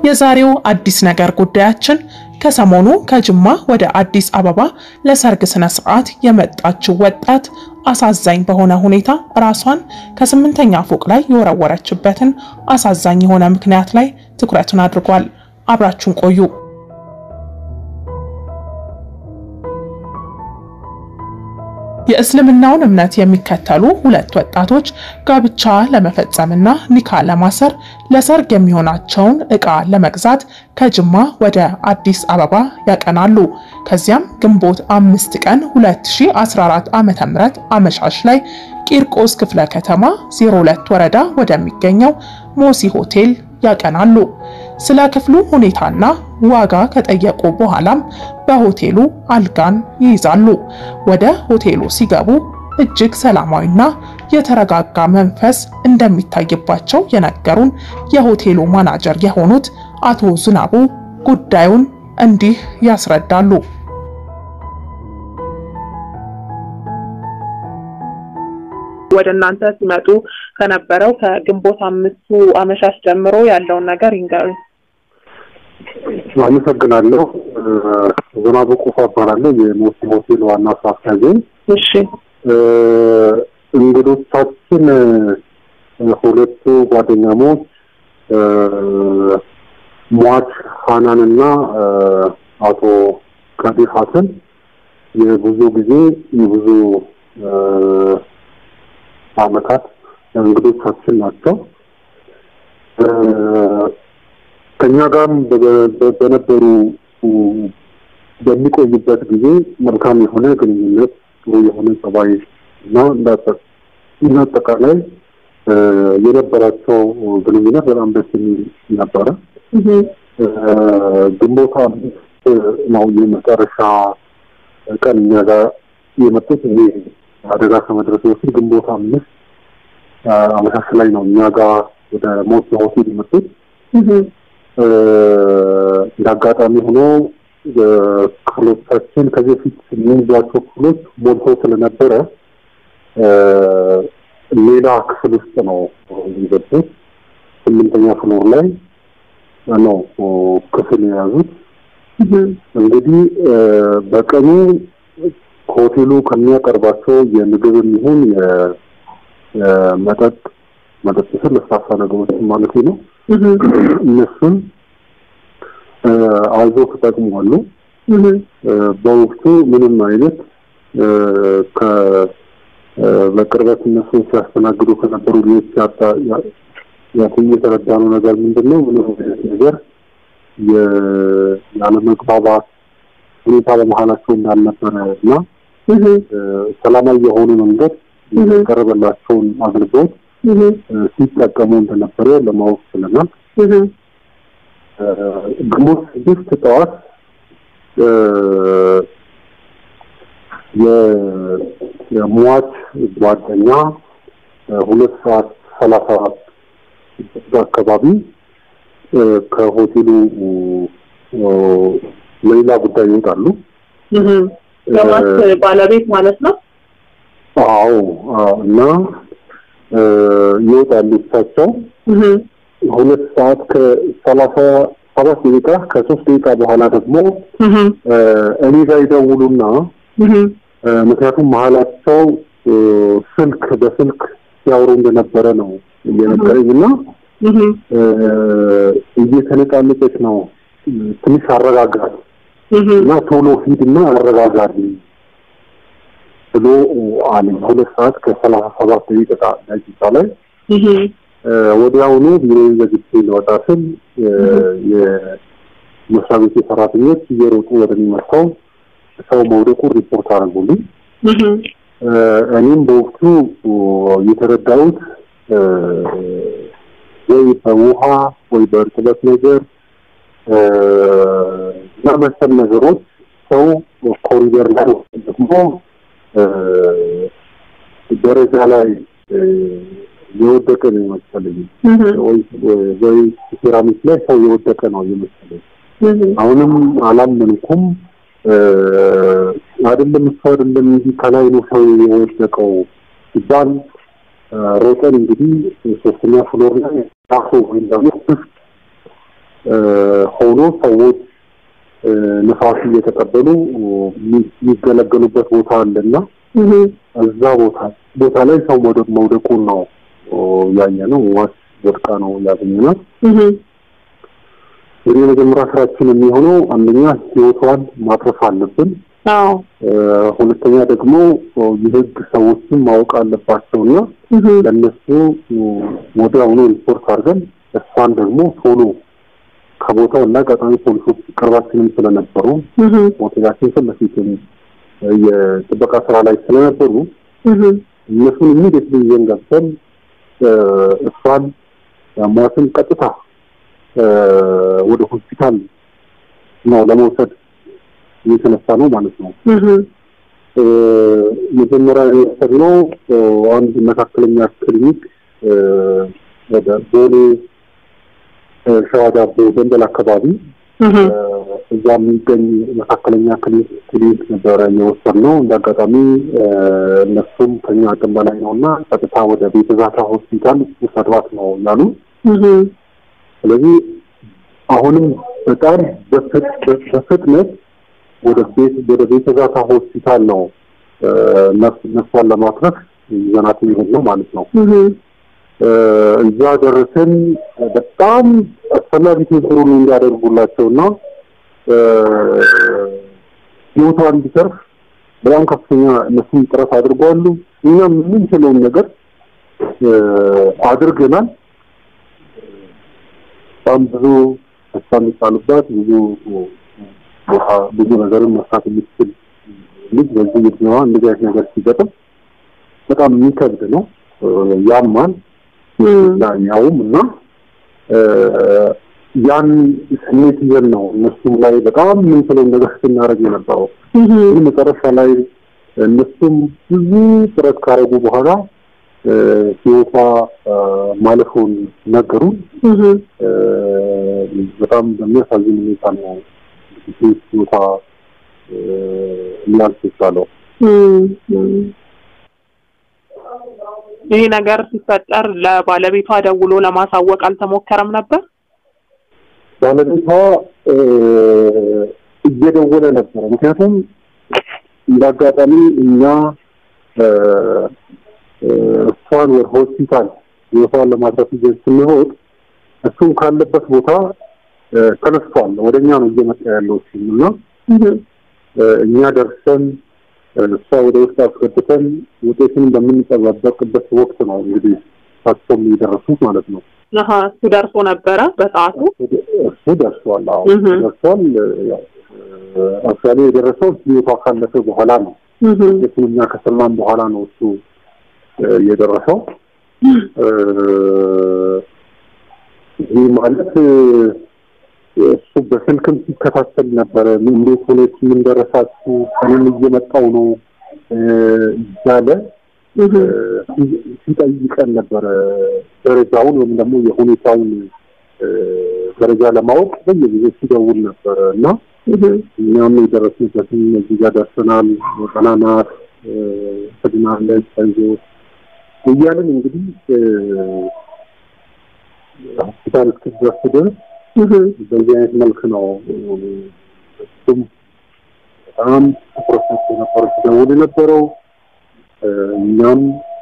የዛሬው አዲስ ነገር ጉዳያችን ከሰሞኑ ከጅማ ወደ አዲስ አበባ ለሰርግ ስነ ስርዓት የመጣችው ወጣት አሳዛኝ በሆነ ሁኔታ ራሷን ከስምንተኛ ፎቅ ላይ የወረወረችበትን አሳዛኝ የሆነ ምክንያት ላይ ትኩረቱን አድርጓል። አብራችሁን ቆዩ። የእስልምናውን እምነት የሚከተሉ ሁለት ወጣቶች ጋብቻ ለመፈጸምና ኒካ ለማሰር ለሰርግ የሚሆናቸውን ዕቃ ለመግዛት ከጅማ ወደ አዲስ አበባ ያቀናሉ። ከዚያም ግንቦት አምስት ቀን 2014 ዓ.ም አመሻሽ ላይ ቂርቆስ ክፍለ ከተማ 02 ወረዳ ወደሚገኘው ሞሲ ሆቴል ያቀናሉ። ስለ ክፍሉ ሁኔታና ዋጋ ከጠየቁ በኋላም በሆቴሉ አልጋን ይይዛሉ። ወደ ሆቴሉ ሲገቡ እጅግ ሰላማዊና የተረጋጋ መንፈስ እንደሚታይባቸው የነገሩን የሆቴሉ ማናጀር የሆኑት አቶ ዝናቡ ጉዳዩን እንዲህ ያስረዳሉ። ወደ እናንተ ሲመጡ ከነበረው ከግንቦት አምስቱ አመሻሽ ጀምሮ ያለውን ነገር ይንገሩኝ። አመሰግናለሁ። ዝናቡ ቁፋ እባላለሁ የሞሲ ሆቴል ዋና ስራ አስኪያጅ። እሺ እንግዶቻችን ሁለቱ ጓደኛሞች ሟች ሀናንና አቶ ከዲር ሀሰን የብዙ ጊዜ የብዙ አመታት እንግዶቻችን ናቸው። ከኛ ጋርም በነበሩ በሚቆይበት ጊዜ መልካም የሆነ ግንኙነት፣ ጥሩ የሆነ ጸባይ እና እንደ አጠቃላይ የነበራቸው ግንኙነት በጣም ደስ የሚል ነበረ። ግንቦት አምስት ነው የመጨረሻ ቀን እኛ ጋር የመጡት። ይሄ አደጋ ከመድረሱ በፊት ግንቦት አምስት አመሻሽ ላይ ነው እኛ ጋር ወደ ሞት ሆቴል የመጡት። እንደ አጋጣሚ ሆኖ ክፍሎቻችን ከዚህ በፊት የሚይዟቸው ክፍሎች ሞልቶ ስለነበረ ሌላ ክፍል ውስጥ ነው የገቡት። ስምንተኛ ፍሎር ላይ ነው ክፍል የያዙት። እንግዲህ በቀኑ ሆቴሉ ከሚያቀርባቸው የምግብም ይሁን የመጠጥ መጠጥ ስል ለስላሳ ነገሮችን ማለት ነው እነሱን አዞ ተጠቅሟሉ። በወቅቱ ምንም አይነት በቅርበት እነሱ ሲያስተናግዱ ከነበሩ ልጆች የተረዳነው ነገር ምንድን ነው? ምንም አይነት ነገር ያለመግባባት ሁኔታ በመሀላቸው እንዳልነበረ እና ሰላማዊ የሆኑ መንገድ የቀረበላቸውን አገልግሎት ሲጠቀሙ እንደነበረ ለማወቅ ችለናል። ግንቦት ስድስት ጠዋት የሟች ጓደኛ ሁለት ሰዓት ሰላሳ አራት አካባቢ ከሆቴሉ ለሌላ ጉዳይ ይወጣሉ። የሟች ባለቤት ማለት ነው። አዎ እና ይወጣሉ እሳቸው ሁለት ሰዓት ከሰላሳ ሰባት ደቂቃ ከሶስት ደቂቃ በኋላ ደግሞ እኔ ጋር ይደውሉና ምክንያቱም መሀላቸው ስልክ በስልክ ሲያወሩ እንደነበረ ነው እየነገረኝ እና እየተነቃነቀች ነው ትንሽ አረጋጋት እና ቶሎ ሂድና አረጋጋት ብሎ አለኝ። ሁለት ሰዓት ከሰላሳ ሰባት ደቂቃ ደቂቃ ላይ ወዲያውኑ ቢሮዬን ዘግቼ ልወጣ ስል የመስሪያ ቤት ሰራተኞች እየሮጡ ወደ እኔ መጥተው ሰው መውደቁ ሪፖርት አደረጉልኝ። እኔም በወቅቱ የተረዳሁት ወይ በውሃ ወይ በእርጥበት ነገር እና መሰል ነገሮች ሰው ኮሪደር ላይ ደግሞ ደረጃ ላይ የወደቀ ነው የመሰለኝ። ወይ ሴራሚክ ላይ ሰው የወደቀ ነው የመሰለኝ። አሁንም አላመንኩም። አይደለም እሱ አይደለም እንጂ ከላይ ነው ሰው የወደቀው ሲባል ሮጠን እንግዲህ ሶስተኛ ፍሎር ላይ ራሱ ወይም ደግሞ ሆኖ ሰዎች ነፋስ እየተቀበሉ የሚገለገሉበት ቦታ አለና እዛ ቦታ ቦታ ላይ ሰው መውደቁን ነው ያየ ነው። ዋስ ወድቃ ነው ያገኘናት። እንግዲህ የመጀመሪያ ስራችን የሚሆነው አንደኛ ህይወቷን ማትረፍ አለብን። ሁለተኛ ደግሞ የህግ ሰዎችን ማወቅ አለባቸውና ለእነሱ ወዲያውኑ ሪፖርት አድርገን እሷን ደግሞ ቶሎ ከቦታው እና አጋጣሚ ፖሊሶች ቅርባችንም ስለነበሩ ሆቴላችን ፊት ለፊትም የጥበቃ ስራ ላይ ስለነበሩ እነሱን ኢሚዲየት ይዘን ገብተን እሷን ሟትን ቀጥታ ወደ ሆስፒታል ነው ለመውሰድ እየተነሳ ነው ማለት ነው። መጀመሪያ የወሰድነው አንድ መካከለኛ ክሊኒክ ወደ ቦሌ ሸዋ ዳቦ ደንበል አካባቢ እዛ የሚገኝ መካከለኛ ክሊኒክ ነበረ የወሰድነው። እንደ አጋጣሚ እነሱም ከኛ አቅም በላይ ነው እና ቀጥታ ወደ ቤተ ዛታ ሆስፒታል ውሰዷት ነው ያሉ። ስለዚህ አሁንም በጣም በፍጥነት ወደ ቤት ወደ ቤተ ዛታ ሆስፒታል ነው ነፍሷን ለማትረፍ ይዘናት የሚሄድ ነው ማለት ነው። እዛ ደረስን። በጣም አስፈላጊ ትብብሩን እንዲያደርጉላቸው እና ህይወቷ እንዲተርፍ በጣም ከፍተኛ እነሱም ጥረት አድርገዋሉ። እኛም የምንችለውን ነገር አድርገናል። በጣም ብዙ ተስፋ የሚጣሉባት ብዙ ቦታ ብዙ ነገርን መስራት የምትችል ልጅ በዚህ እድሜዋ እንደዚህ አይነት ነገር ሲገጥም በጣም የሚከብድ ነው። ያማል ያውም እና ያን ስሜት ይዘን ነው እነሱም ላይ በጣም የምንችለውን ነገር ስናደርግ የነበረው። ግን መጨረሻ ላይ እነሱም ብዙ ጥረት ካደረጉ በኋላ ህይወቷ ማለፉን ነገሩን። በጣም በሚያሳዝን ሁኔታ ነው ህይወቷ ሊያልፍ የቻለው። ይህ ነገር ሲፈጠር ለባለቤቷ ደውሎ ለማሳወቅ አልተሞከረም ነበር? ባለቤቷ እየደወለ ነበረ። ምክንያቱም እንደ አጋጣሚ እኛ እሷን ወደ ሆስፒታል ህይወቷን ለማትረፍ ይዘን ስንሮጥ እሱም ካለበት ቦታ ተነስቷል። ወደ እኛ ነው እየመጣ ያለው ሲል እና እኛ ደርሰን እሷ ወደ ውስጥ አስገብተን ውጤቱን በምንጠባበቅበት ወቅት ነው እንግዲህ እሳቸውም የደረሱት ማለት ነው። እሱ ደርሶ ነበረ በሰዓቱ እሱ ደርሷል። አዎ ደርሷል። አክቹዋሊ የደረሰው ህይወቷ ካለፈ በኋላ ነው። ውጤቱን እኛ ከሰማን በኋላ ነው እሱ የደረሰው። ይህ ማለት እሱ በስልክም ሲከታተል ነበረ። እንዴት ሆነች፣ ምን ደረሳችሁ፣ እኔም እየመጣው ነው እያለ ሲጠይቀን ነበረ። ደረጃውን ወይም ደግሞ የሁኔታውን ደረጃ ለማወቅ በየጊዜው ሲደውል ነበረ እና እኛም የደረስንበትን እዚህ ጋር ደርሰናል፣ ደህና ናት፣ ትድናለች፣ አይዞህ እያለን እንግዲህ ሆስፒታል እስክትደርስ ድረስ በዚህ አይነት መልክ ነው እሱም በጣም ትኩረት ሰጥቶ ነበር ሲደውል የነበረው። እኛም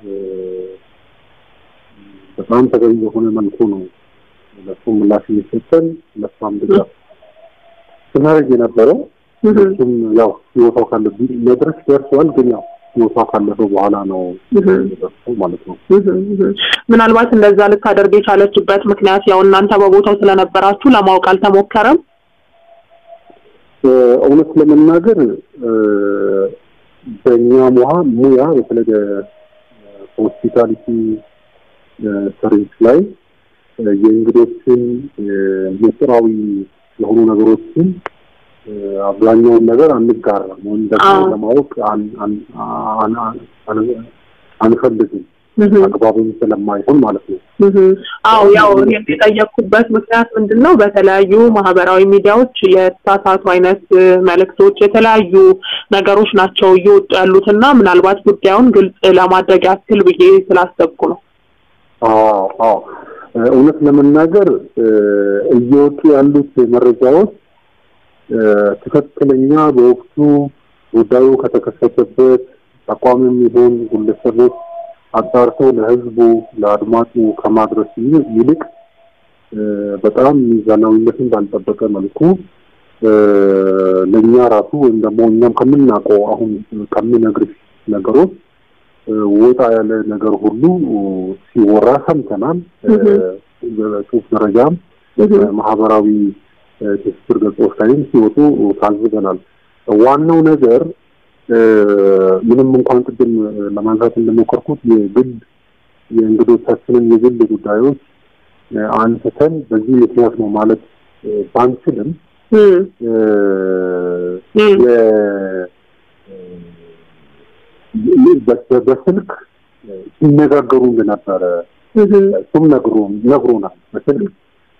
በጣም ተገቢ በሆነ መልኩ ነው ለሱ ምላሽ እየሰጠን ለሷም ድጋፍ ስናደርግ የነበረው። እሱም ያው ህይወቷ ካለብኝ መድረስ ደርሷል፣ ግን ያው ህይወቷ ካለፈ በኋላ ነው ደርሶ ማለት ነው። ምናልባት እንደዛ ልታደርግ የቻለችበት ምክንያት ያው እናንተ በቦታው ስለነበራችሁ ለማወቅ አልተሞከረም? እውነት ለመናገር በእኛ ሙያ ሙያ በተለይ ሆስፒታሊቲ ሰርቪስ ላይ የእንግዶችን ምስጢራዊ የሆኑ ነገሮችን አብዛኛውን ነገር አንጋራም ወይም ደግሞ ለማወቅ አንፈልግም። አግባብም ስለማይሆን ማለት ነው። አዎ ያው የጠየቅኩበት ምክንያት ምንድን ነው? በተለያዩ ማህበራዊ ሚዲያዎች የተሳሳቱ አይነት መልእክቶች፣ የተለያዩ ነገሮች ናቸው እየወጡ ያሉት እና ምናልባት ጉዳዩን ግልጽ ለማድረግ ያክል ብዬ ስላሰብኩ ነው። አዎ አዎ እውነት ለመናገር እየወጡ ያሉት መረጃዎች ትክክለኛ በወቅቱ ጉዳዩ ከተከሰተበት ተቋምም ይሁን ግለሰቦች አጣርተው ለሕዝቡ ለአድማጩ ከማድረስ ይልቅ በጣም ሚዛናዊነትን ባልጠበቀ መልኩ ለእኛ ራሱ ወይም ደግሞ እኛም ከምናውቀው አሁን ከምነግርሽ ነገሮች ወጣ ያለ ነገር ሁሉ ሲወራ ሰምተናል። በጽሁፍ መረጃም ማህበራዊ ትስስር ገጾች ላይም ሲወጡ ታዝበናል። ዋናው ነገር ምንም እንኳን ቅድም ለማንሳት እንደሞከርኩት የግል የእንግዶቻችንን የግል ጉዳዮች አንስተን በዚህ ምክንያት ነው ማለት ባንችልም በስልክ ሲነጋገሩ እንደነበረ እሱም ነግሮናል። በስልክ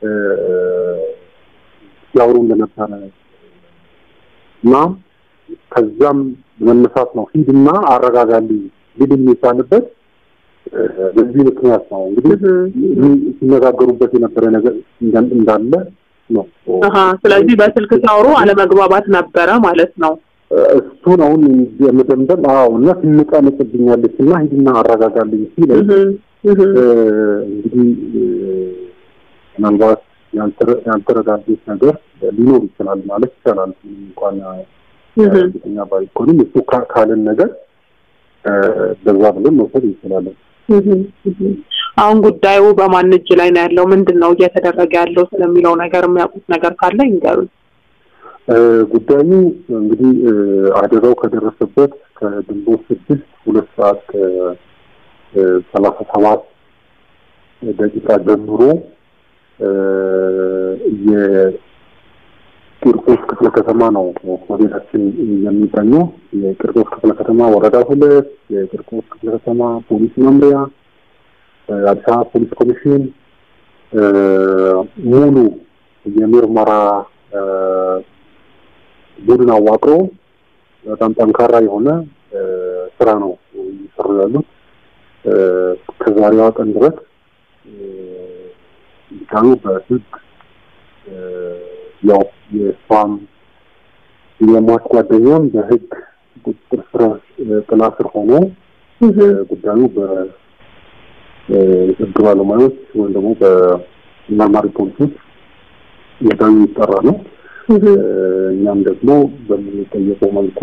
ሲያወሩ እንደነበረ እና ከዛም በመነሳት ነው ሂድና አረጋጋልኝ ሂድ የሚባልበት በዚህ ምክንያት ነው እንግዲህ ሲነጋገሩበት የነበረ ነገር እንዳለ ነው። ስለዚህ በስልክ ሲያወሩ አለመግባባት ነበረ ማለት ነው። እሱን አሁን የመደምደም አዎ እና ትንቀንቅብኛለች እና ሂድና አረጋጋልኝ ሲል እንግዲህ ምናልባት ያልተረዳዱት ነገር ሊኖር ይችላል ማለት ይቻላል። እንኳን እርግጠኛ ባይኮንም እሱ ካልን ነገር በዛ ብለን መውሰድ እንችላለን። አሁን ጉዳዩ በማን እጅ ላይ ነው ያለው? ምንድን ነው እየተደረገ ያለው ስለሚለው ነገር የሚያውቁት ነገር ካለ ይንገሩኝ። ጉዳዩ እንግዲህ አደጋው ከደረሰበት ከግንቦት ስድስት ሁለት ሰዓት ከሰላሳ ሰባት ደቂቃ ጀምሮ የቂርቆስ ክፍለ ከተማ ነው ሆቴላችን የሚገኘው። የቂርቆስ ክፍለ ከተማ ወረዳ ሁለት የቂርቆስ ክፍለ ከተማ ፖሊስ መምሪያ፣ አዲስ አበባ ፖሊስ ኮሚሽን ሙሉ የምርመራ ቡድን አዋቅሮ በጣም ጠንካራ የሆነ ስራ ነው እየሰሩ ያሉት። ከዛሬዋ ቀን ድረስ ቢካኑ በህግ ያው የእሷም የሟች ጓደኛም በህግ ቁጥጥር ስር ጥላ ስር ሆኖ ጉዳዩ በህግ ባለሙያዎች ወይም ደግሞ በመርማሪ ፖሊሶች ጉዳዩ የሚጠራ ነው። እኛም ደግሞ በምንጠየቀው መልኩ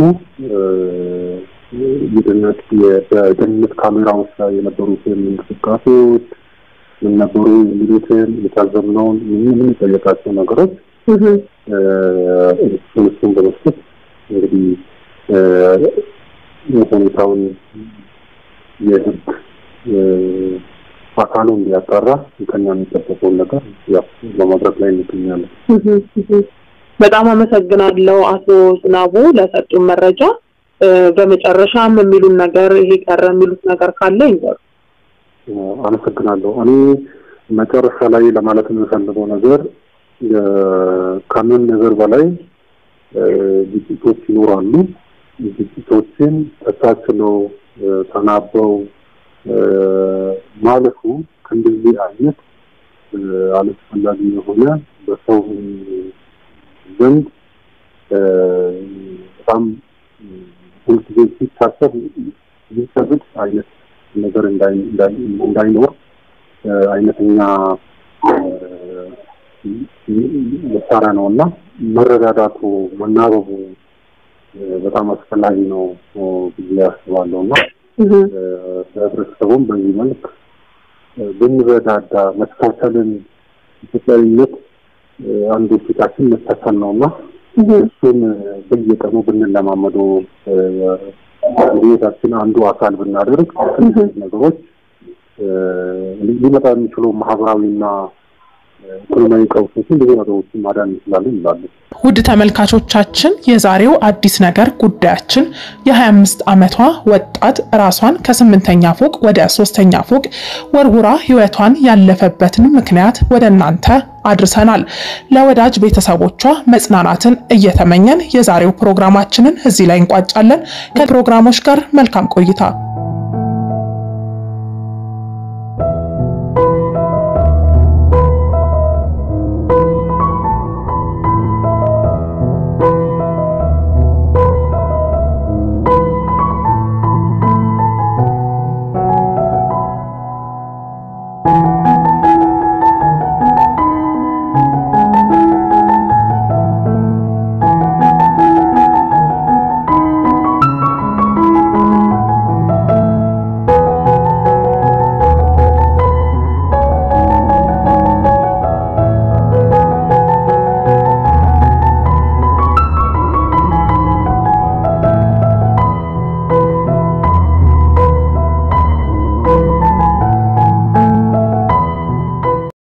የደህንነት በደህንነት ካሜራዎች ላይ የነበሩትን እንቅስቃሴዎች ምን ነበሩ የሚሉትን የታዘብነውን የምንጠየቃቸው ነገሮች እሱን እሱን በመስጠት እንግዲህ ሁኔታውን የህግ አካሉ እንዲያጣራ ከኛ የሚጠበቀውን ነገር ያው በማድረግ ላይ እንገኛለን። በጣም አመሰግናለሁ አቶ ዝናቡ ለሰጡን መረጃ። በመጨረሻም የሚሉን ነገር ይሄ ቀረ የሚሉት ነገር ካለ ይንገሩ። አመሰግናለሁ። እኔ መጨረሻ ላይ ለማለት የምፈልገው ነገር ከምን ነገር በላይ ግጭቶች ይኖራሉ። ግጭቶችን ተቻችለው ተናበው ማለፉ ከእንደዚህ አይነት አላስፈላጊ የሆነ በሰው ዘንድ በጣም ሁልጊዜ ሲታሰብ ሊሰብድ አይነት ነገር እንዳይኖር አይነተኛ መሳሪያ ነው እና መረዳዳቱ መናበቡ በጣም አስፈላጊ ነው ብዬ አስባለሁ እና ለህብረተሰቡም በዚህ መልክ ብንረዳዳ መቻቻልን ኢትዮጵያዊነት አንዱ ፊታችን መቻቻል ነው እና እሱን በየቀኑ ብንለማመደው ህይወታችን አንዱ አካል ብናደርግ ነገሮች ሊመጣ የሚችሉ ማህበራዊና ኢኮኖሚያዊ ቀውሶችን ብዙ ነገሮችን ማዳን እንችላለን ይላሉ። ውድ ተመልካቾቻችን የዛሬው አዲስ ነገር ጉዳያችን የ25 ዓመቷ ወጣት ራሷን ከስምንተኛ ፎቅ ወደ ሶስተኛ ፎቅ ወርውራ ህይወቷን ያለፈበትን ምክንያት ወደ እናንተ አድርሰናል። ለወዳጅ ቤተሰቦቿ መጽናናትን እየተመኘን የዛሬው ፕሮግራማችንን እዚህ ላይ እንቋጫለን። ከፕሮግራሞች ጋር መልካም ቆይታ